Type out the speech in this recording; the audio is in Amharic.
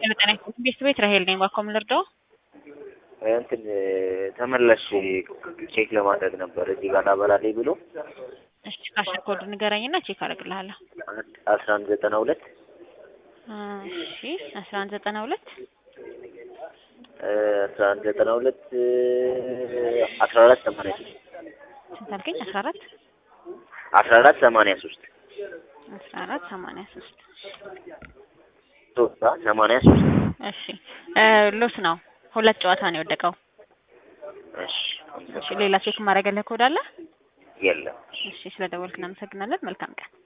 ጤና ቤት ቤት ራሄል ነኝ። ባኮም ልርዳው? እንትን ተመላሽ ቼክ ለማድረግ ነበር እዚህ ጋር ላበላለኝ ብሎ እሺ ካሽር ኮድ ንገረኝና ቼክ አደርግልሃለሁ። አስራ አንድ ዘጠና ሁለት እሺ አስራ አንድ ዘጠና ሁለት አስራ አንድ ዘጠና ሁለት አስራ አራት ሰማንያ ሶስት ስንት አልከኝ? አስራ አራት አስራ አራት ሰማንያ ሶስት አስራ አራት ሰማንያ ሶስት ሶስት ሰማንያ ሶስት እሺ ሎስ ነው። ሁለት ጨዋታ ነው የወደቀው። እሺ እሺ ሌላ ቼክ ማድረግ ያለህ ኮድ አለ? የለም እሺ ስለደወልክ እናመሰግናለን። መልካም ቀን